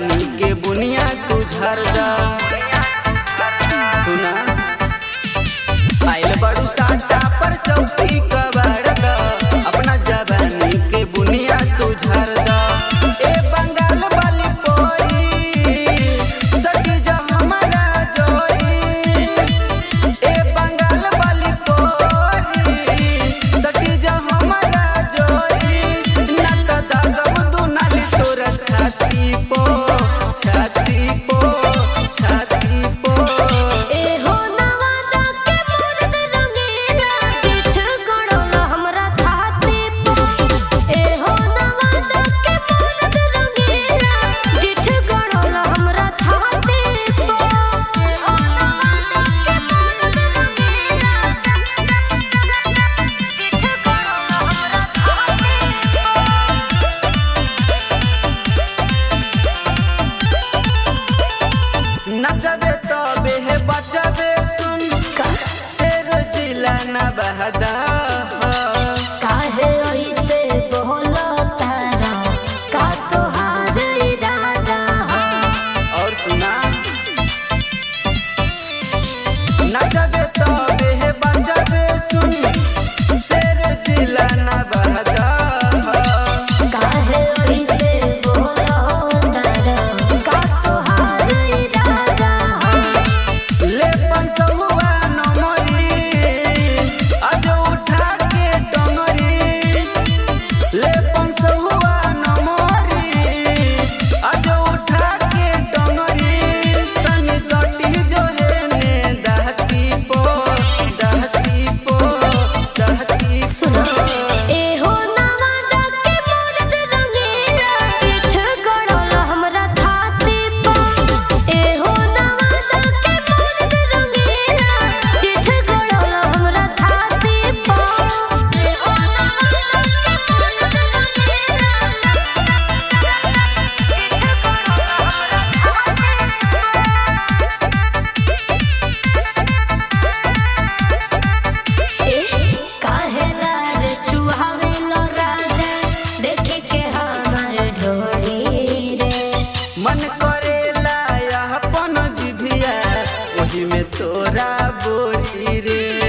जवानी के बुनिया तू झरदा सुना आइल बड़ू साटा पर चौकी कबाड़दा अपना जवानी के बुनिया तू झरदा ए बंगाल वाली पोरी सटी जा हमारा जोरी ए बंगाल वाली पोरी सटी जा हमारा जोरी ना त दागब दुनाली तोरा छाती पो छाती पो छाती पो एहो नवादा के मुर्द रंगीला किछ गड़ोला हमरा छाती पो एहो नवादा के मुर्द रंगीला किछ गड़ोला हमरा छाती पो एहो नवादा के मुर्द रंगीला किछ गड़ोला हमरा छाती नचबे तबे हे बचबे सुन शेर जिला न बहदा काहे ऐसे बोलो तारा का तोहार इरादा हो और सुना नचबे तबे हे बचबे सुन शेर जिला न बहदा काहे ऐसे बोलो तारा का तोहार इरादा हो ले पंसहुआ नमरी आज उठा के डोंगरी ले पंसहुआ नमरी आज उठा के डोंगरी तनी सटी जो है ने दहती पो दहती पो दहती सुनो पो एहो नवादा के मुर्द रंगीला किछ गड़ोला हमरा छाती पो एहो नवादा के मुर्द रंगीला किछ गड़ोला हमरा छाती पो एहो नवादा के मुर्द काहेला रे चुहावेलो राजा देखे के हमर ढोरी रे मन करेला अपन जिभिया ओही में तोरा बोरी रे